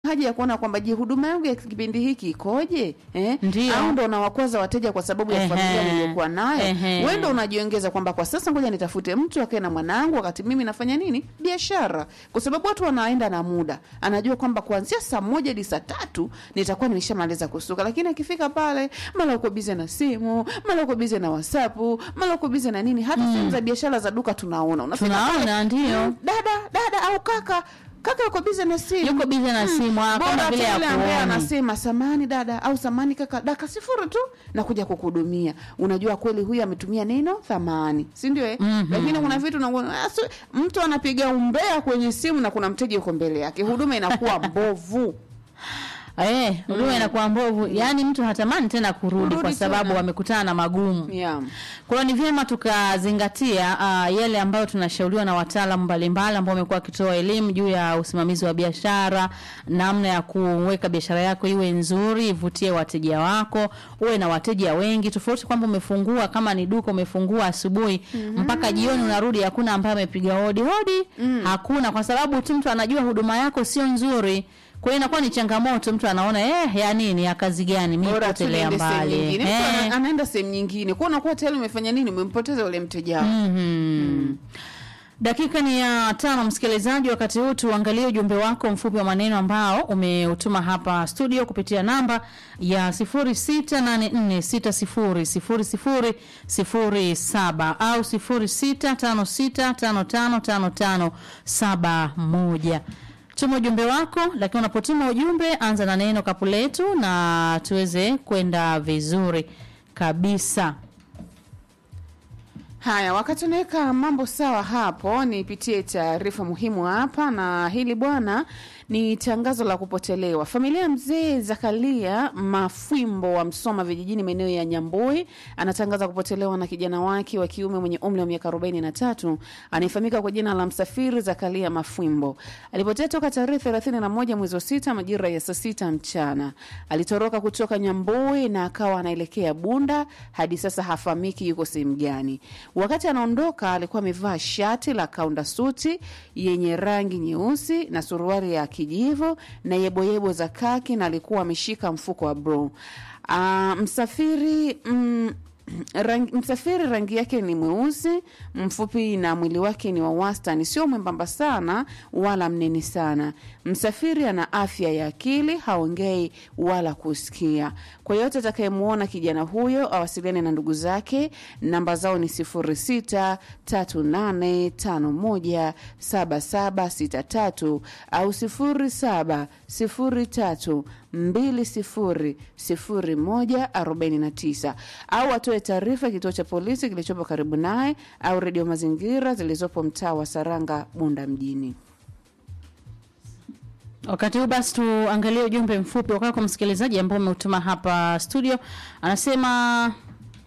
haja ya kuona kwamba je, huduma yangu ya kipindi hiki ikoje eh? Ndio. au ndo unawakwaza wateja kwa sababu ya Ehe. familia niliyokuwa nayo Ehe. wewe ndo unajiongeza kwamba kwa sasa ngoja nitafute mtu akae na mwanangu wakati mimi nafanya nini biashara kwa sababu watu wanaenda na muda anajua kwamba kuanzia saa moja hadi saa tatu nitakuwa nimeshamaliza kusuka lakini akifika pale mara uko bize na simu mara uko bize na whatsappu mara uko bize na nini hata sehemu za biashara za duka tunaona Unafika Tunaona, pale, ndio. mm, dada dada au kaka kaka yuko bize na simu yuko bize na simu ah, bora kama hata vile yule ambaye akuoni anasema samani dada au samani kaka daka sifuri tu na kuja kukuhudumia unajua kweli huyu ametumia neno thamani si ndio eh? lakini kuna vitu unaona, ah, si- mtu anapiga umbea kwenye simu na kuna mteja yuko mbele yake huduma inakuwa mbovu eh, huduma inakuwa mbovu yaani mtu hatamani tena kurudi Kurudi kwa sababu tena. wamekutana na magumu yeah. Kwa hiyo ni vyema tukazingatia uh, yale ambayo tunashauriwa na wataalamu mbalimbali ambao wamekuwa wakitoa elimu juu ya usimamizi wa biashara, namna ya kuweka biashara yako iwe nzuri, ivutie wateja wako, uwe na wateja wengi, tofauti kwamba umefungua kama ni duka umefungua asubuhi mpaka jioni unarudi, hakuna ambaye amepiga hodi hodi, hakuna, kwa sababu tu mtu anajua huduma yako sio nzuri. Kwa hiyo inakuwa ni changamoto, mtu anaona eh, ya nini, ya kazi gani, mimi bora tu potelea niende sehemu mbali nyingine mtu Eh. ana- anaenda sehemu nyingine kwa unakuwa tayari umefanya nini umempoteza yule mteja wako Mhm. Dakika ni ya tano, msikilizaji. Wakati huu tuangalie ujumbe wako mfupi wa maneno ambao umeutuma hapa studio kupitia namba ya 0684600007 au 0656555571. Tuma ujumbe wako, lakini unapotuma ujumbe anza na neno kapu letu na tuweze kwenda vizuri kabisa. Haya, wakati unaweka mambo sawa hapo, nipitie taarifa muhimu hapa, na hili bwana ni tangazo la kupotelewa. Familia ya mzee Zakaria Mafwimbo wa Msoma vijijini maeneo ya Nyambui anatangaza kupotelewa na kijana wake wa kiume mwenye umri wa miaka 43 anayefahamika kwa jina la Msafiri Zakaria Mafwimbo. Alipotea toka tarehe 31 mwezi wa sita majira ya saa sita mchana. Alitoroka kutoka Nyambui na akawa anaelekea Bunda, hadi sasa hafahamiki yuko sehemu gani. Wakati anaondoka alikuwa amevaa shati la kaunda suti yenye rangi nyeusi na suruali ya kijivu na yeboyebo za kaki na alikuwa ameshika mfuko wa bro. Ah, msafiri mm, Rangi, msafiri rangi yake ni mweusi mfupi na mwili wake ni wa wastani, sio mwembamba sana wala mnene sana. Msafiri ana afya ya akili, haongei wala kusikia. Kwa yote atakayemwona kijana huyo awasiliane na ndugu zake, namba zao ni 0638517763 au 0703200149 au atoe taarifa kituo cha polisi kilichopo karibu naye au redio mazingira zilizopo mtaa wa Saranga, Bunda mjini. Wakati huu basi tuangalie ujumbe mfupi wa kwako msikilizaji ambao umeutuma hapa studio. Anasema